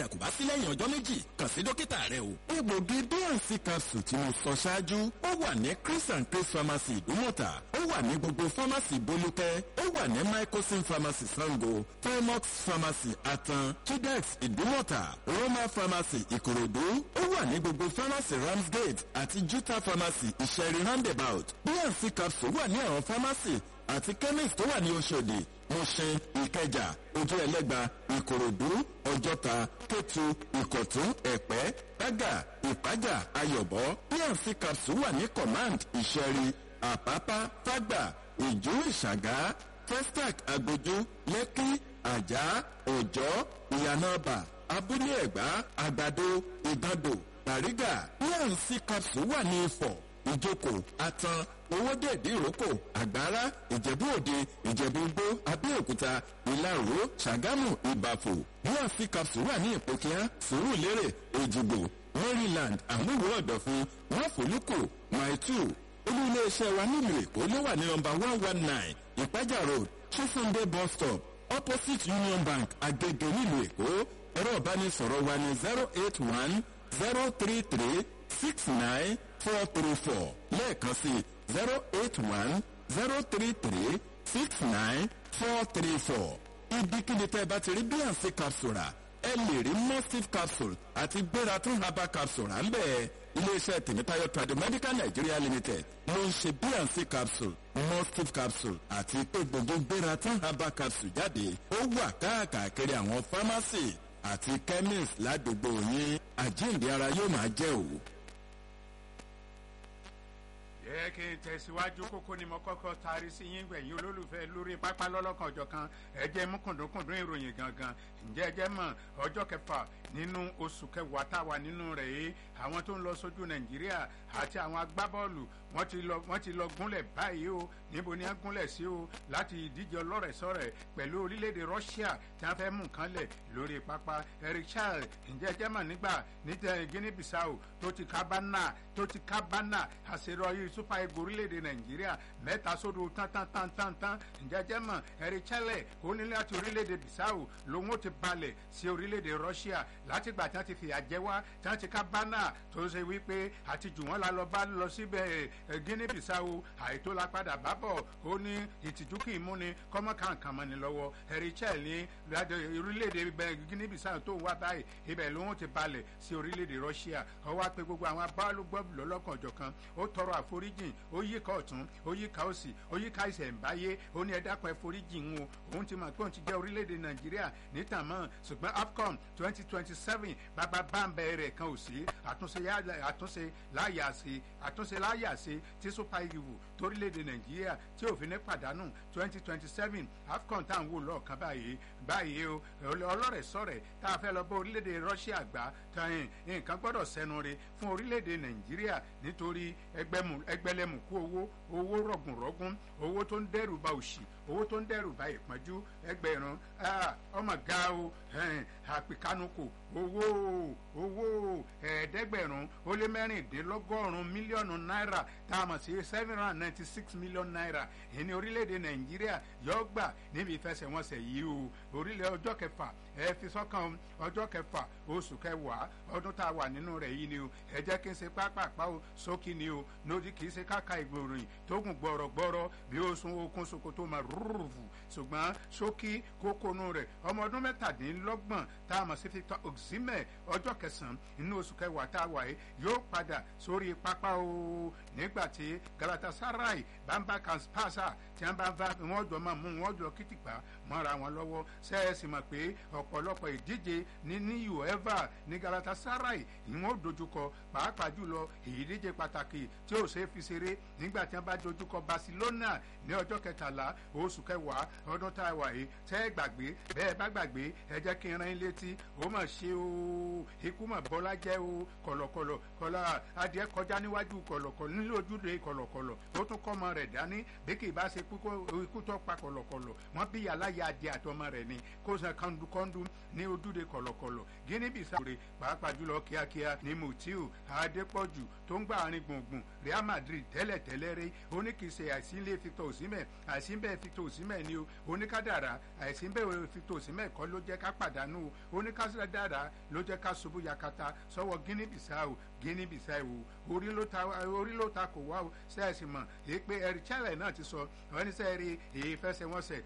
kò bá sí lẹ́yìn ọjọ́ méjì kàn sí dókítà rẹ o. egbògi bnc capsule tí mo sọ ṣáájú ó wà ní chris and chris pharmacy ìdúmọ̀tà ó wà ní gbogbo pharmacy bolúkẹ́ ó wà ní microsim pharmacy sango primox pharmacy atan chidex ìdúmọ̀tà roma pharmacy ìkòròdú ó wà ní gbogbo pharmacy ramsgate àti juta pharmacy ìṣẹ̀rí roundabout bnc capsule wà ní àwọn pharmacy àti chemist tó wà ní oṣòdì mọ̀ṣẹ́ ìkẹjà ojú ẹlẹ́gba ìkòròdú ọjọ́ta kétu ìkọ̀tún ẹ̀pẹ́ gbága ìpájà ayọ̀bọ pnc capsule wà ní command ìṣẹ̀rí àpápá fágbà ìjú ìṣàgá testac agbójú lẹ́kí àjà òjọ́ ìyànàbà abúlé ẹ̀gbá àgbàdo ìgbàdo bàrígà pnc capsule wà ní ifọ̀ ìjókòó atan owódèdè ìrókò àgbára ìjẹ̀bú òde ìjẹ̀bú igbó abẹ́òkúta ìlaró ṣàgámù ìbàfò bnc capsule wà ní ìpòkíá sùúrùlérè èjìgbò maryland àmúwò ọ̀dọ̀fin wọ́fọ̀lùkù maitu olú iléeṣẹ́ wa nílùú èkó ló wà ní nọmba one one nine ìpájà road chisunde bus stop opposite union bank agege nílùú èkó ẹ̀rọ ìbánisọ̀rọ̀ wa ní zero eight one zero three three six nine four three four lẹ́ẹ̀kan sí zero eight one zero three three six nine four three four ibikíbi tẹ́ ẹ bá ti rí bnc capsule rà ẹ lè rí mustif capsule àti gbératún herbal capsule à ń bẹ̀ iléeṣẹ́ tèmítáyọ̀ tradomedical nigeria limited ló ń ṣe bnc capsule mustif capsule àti pé gbogbo gbératún herbal capsule jáde ó wà káàkiri àwọn pharmacy àti chemist ládùúgbò yín àjíǹde ara yóò máa jẹ́ òwò ẹ kí n tẹ̀síwájú kókó ni mo kọ́kọ́ taari sí yín gbẹ̀yìn olólùfẹ́ lórí pápá lọ́lọ́kan ọjọ́ kan ẹ jẹ́ mú kùndùnkùndùn ìròyìn gangan ǹjẹ́ ẹ jẹ́ mọ̀ ọjọ́ kẹfà nínú oṣù kẹwàá tá a wà nínú rẹ̀ yìí àwọn tó ń lọ sójú nàìjíríà àti àwọn agbábọ́ọ̀lù wọ́n ti lọ wọ́n ti lọ gúnlẹ̀ báyìí o níbo ni wọ́n gúnlẹ̀ sí o láti ìdíje ọlọ́rẹ̀sọ̀rẹ̀ pẹ̀lú orílẹ̀-èdè russia tí wọ́n fẹ́ mú nǹkan lẹ̀ lórí pápá eric charles ǹjẹ́ ẹ jẹ́ mọ̀ nígbà ní guinea bissau tó ti kábánà tó ti kábánà àṣeyọrí super eagles orílẹ̀-èdè nàìjíríà mẹ́ta sódò tán tán tán tán tán ǹjẹ́ jẹ́ mọ̀ eric charles ó ní láti orílẹ̀-èdè bissau lòun ó ti balẹ̀ sí orílẹ̀-èdè russia látìgbà tí wọ́n ti fìyà jẹ wá tí wọ́n ti kábánà tó ṣe wípé àti jù wọ́n la lọ bá lọ síbẹ̀ guinea bissau àìtó la padà bá bọ̀ ó ní ìtìjú kì í mú ni kọ́mọ́ kankan mọ́ ni lọ́wọ́ eric charles ní orílẹ̀-èdè guinea bissau tó wá báyìí ibẹ̀ lòun ti balẹ̀ sí orílẹ̀-èdè russia ọwọ́ pé gbogbo àwọn abáwálúgbọ́ọ̀bù lọ́lọ́kan ọ̀jọ̀kan ó tọrọ àforíjìn ó yí ká ọ̀tún ó yí ká òsì ó yí ká ìṣẹ̀ǹbáyé ó ní ẹ̀dákan ẹ̀foríjìn ń o òun ti mọ̀ pé òun ti jẹ́ orílẹ̀-èdè nàìjíríà níta mọ́ ṣùgbọ́n afcon twenty twenty seven bàbá báńbẹ́ rẹ̀ kan ò sí àtúnṣe láyà sí àtúnṣe láyà sí tí super eagles torílẹ̀-èdè nàìjíríà tí òfin ní pàdánù twenty twenty seven afcon tá à ń wò lọ́ọ̀kan báyìí báyìí o ọlọ́rẹ̀ sọ̀rẹ̀ tá a fẹ́ lọ bá orílẹ̀-èdè russia gbà tán nǹkan gbọ́dọ̀ sẹ́nu re fún orílẹ̀-èdè nàìjíríà nítorí ẹgbẹ́lẹ́mùkú owó owó rọ̀gùnrọ̀gùn owó tó ń dẹ́rù ba òṣì owó tó ń dẹ́rù ba ìpọ́njú ẹgbẹ̀rún ọmọ ga o àpèkánukò owó owó ẹ̀ẹ́dẹ́gbẹ̀rún ó lé mẹ́rìndínlọ́gọ́rùn-ún mílíọ̀nù náírà tá a mọ̀ sí seven hundred ninety six million naira ìní orílẹ̀-èdè nàìjíríà yọ gbà níbi ìfẹsẹ̀wọnsẹ̀ yìí o orílẹ̀ ọjọ́ kẹfà ẹ fi sọ́kàn ọjọ́ kẹfà oṣù kẹwàá ọdún tá a wà nínú rẹ̀ yìí ni o ẹ jẹ́ kí n ṣe pápápá o sókì ni o lódì kì í ṣe káka ìgbòròyìn tó gùn gbọ̀rọ̀gbọ̀rọ̀ bí ó sun okun sokoto máa rúrùfù ṣùgbọ́n sókì kókónú rẹ̀ ọmọ ọdún mẹ́tàdínlọ́gbọ̀n tá a mọ̀ sí victor oxime ọjọ́ kẹsàn-án inú oṣù kẹwàá tá a wà yìí yóò padà sórí pápá o nígbà tí galatasaray bamba kanspasa tí wọ́n bá wọ́n jọ máa mú wọ́n jọ kìtìpá mọ́ra wọn lọ́wọ́ sẹ́ẹ̀sì mọ̀ pé ọ̀pọ̀lọpọ̀ ìdíje ní ní uefa ní galatasaray ìwọ̀n dojúkọ pàápàá jùlọ ìdíje pàtàkì tí ó ṣe fi ṣeré nígbà tí wọ́n bá dojúkọ barcelona ní ọjọ́ kẹtàlá oṣù kẹwàá ọdún tá a wà yìí tẹ́ ẹ gbàgbé bẹ́ẹ̀ bá gbàgbé ẹ jẹ́ kí n rán in létí ó mà ṣe o ikú mà bọ́lá jẹ́ o kọ̀lọ̀kọ̀lọ̀ kọ̀lọ̀ adìẹ kọjá níwájú kọ̀lọ̀kọ̀lọ̀ nílò ojúde kọ̀lọ̀kọ̀lọ̀ ó tún kọ́ ọmọ rẹ̀ dání bí kì í bá ṣe ikú tó pa kọ̀lọ̀kọ̀lọ̀ wọ́n bí aláya adìẹ àtọmọ rẹ̀ ni kó san kọ́ńdúkọ́ńdú ní ojúde kọ̀lọ̀kọ̀lọ̀ guinea bissau rè pàápàá jùlọ kíákíá ní mutiu adépọ̀jù tó ń gbà àárín gbùngbùn real madrid tẹ́lẹ̀tẹ́lẹ̀ rẹ̀ ó ní kì í ṣe àìsílẹ̀ victor osimhen àìsíbẹ̀ tó òsínmẹ̀ ni o oníkádàrá àìsí bẹ́ẹ̀ fi tó òsínmẹ̀ kọ́ ló jẹ́ ká pàdánù o oníkádàrá ló jẹ́ ká ṣubú yakata sọ́wọ́ guinea bissau guinea bissau orí ló ta orí ló ta kò wá o sẹ́ẹ̀sì mọ̀ èyí pé ẹ̀rí chẹ́lẹ̀ náà ti sọ wọ́n ní sẹ́ẹ̀rí èyí fẹsẹ̀wọnsẹ̀